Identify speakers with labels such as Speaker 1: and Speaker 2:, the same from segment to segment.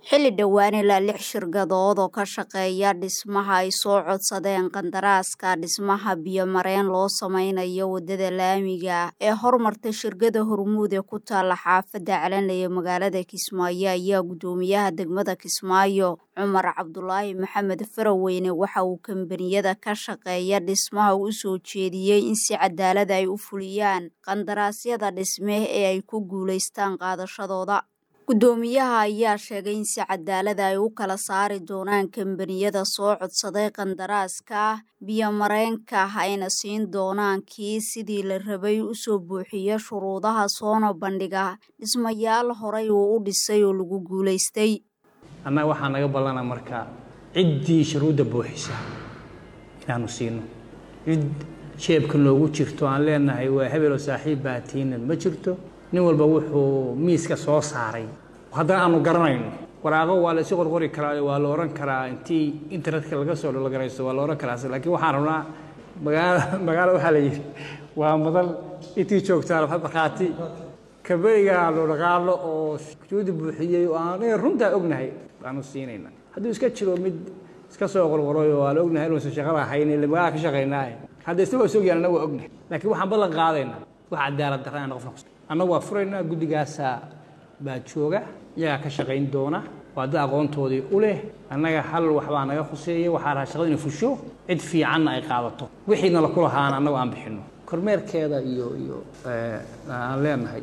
Speaker 1: xilli dhowaan ilaa lix shirkadood oo ka shaqeeya dhismaha ay soo codsadeen qandaraaska dhismaha biyo-mareen loo sameynayo wadada laamiga ee hormarta shirkada hormuud ee ku taala xaafadda calanley ee magaalada kismaayo ayaa guddoomiyaha degmada kismaayo cumar cabdulaahi maxamed faraweyne waxa uu kambaniyada ka shaqeeya dhismaha u soo jeediyey in si cadaalad ay u fuliyaan qandaraasyada dhisme ee ay ku guulaystaan qaadashadooda guddoomiyaha ayaa sheegay in si cadaalada ay u kala saari doonaan kambaniyada soo codsaday qandaraaska biyo-mareenka ayna siin doonaan kii sidii la rabay usoo buuxiya shuruudaha soona bandhiga dhismayaal horay uu u dhisay oo lagu guulaystay
Speaker 2: annaga waxaa naga ballana marka ciddii shuruudda buuxisa inaanu siino cid jeebka noogu jirto aan leenahay waa hebeloo saaxiib baatiina ma jirto nin walba wuxuu miiska soo saaray haddana aanu garanayno waraaqo waa la isu qorqori karaa waa la ohan karaa intii internetka laga soo dhologaraysto waa la ohan karaa laakiin waxaan rabnaa magaala magaalo waxaa la yidhi waa madal intii joogtaan markhaati kaberiga aanu dhaqaalo oo juudi buuxiyey oo aan runtaa ognahay baanu siinayna hadduu iska jiro mid iska soo qorqoray oo aan ognahay inuusan shaqada ahayn ile magaala ka shaqaynaaye hadda isagoo soo yaalana waa ognahay laakiin waxaan ballan qaadaynaa wax cadaalad darrana qofna annagu waa furaynaa guddigaasaa baa jooga iyagaa ka shaqayn doona waa dad aqoontoodii u leh annaga hal waxbaa naga khuseeya waxaa raha shaqada inay fusho cid fiicanna ay qaadato wixiina la kulahaana annagu aan bixinno kormeerkeeda iyo iyo aan leenahay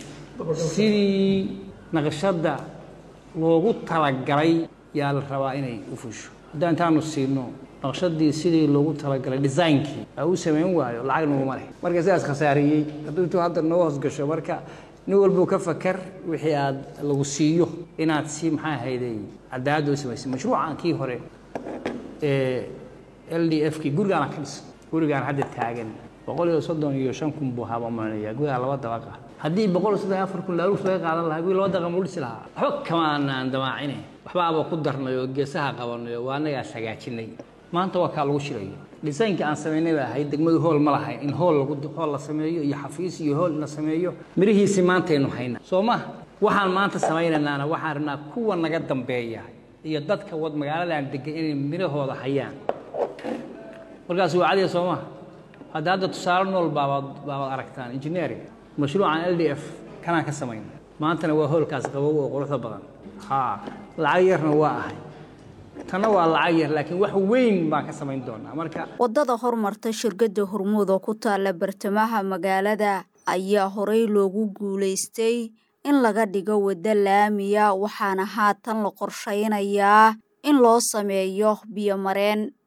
Speaker 2: sidii naqshadda loogu talagalay yaa la rabaa inay u fusho haddaan intaanu siino naqshadii sidii loogu talagalay designkii aa u samayn waayo lacag naguma leh marka sidaas khasaariyey hadduu intuu hadda noo hoos gasho marka nin walbuu ka fakar wixii aad lagu siiyo inaad si maxaa ahayday cadaalada u samaysay mashruucan kii hore ee l d f kii gurigaana ka dhisan gurigaan hadda taagan boqol iyo soddon iyo shan kun buu habamanaya gurigaa laba dabaq ah haddii boqol iyo soddon iyo afar kun laaluus laga qaadan lahaa guri laba daqiiqa muu dhisi lahaa waxba kamaanaan damaacine waxbaaba ku darnay oo geesaha qabanay oo waa annagaas hagaajinay maanta waa kaa lagu shirayo dhisaynkii aan samaynay baa ahayd degmadu hool ma lahayn in hool lagu hool la sameeyo iyo xafiis iyo hool la sameeyo mirihiisii maantaynu hayna soo ma waxaan maanta samaynaynaana waxaan rabnaa kuwa naga dambeeya iyo dadka wad magaaladan degan inay mirahooda hayaan markaas waa cadiya soo ma hadda hadda tusaale nool baabaad baabaad aragtaan engineering mashruucan l d f kanaan ka samayna maantana waa hoolkaas qabow oo quruxda badan ha lacag yarna waa ahay tanna waa lacag yar laakiin wax weyn baan ka samayn doonaa marka
Speaker 1: waddada hormarta shirkadda hormuud oo ku taalla bartamaha magaalada ayaa horey loogu guulaystay in laga dhigo waddo laamiya waxaana haatan la qorshaynayaa in loo sameeyo biyo-mareen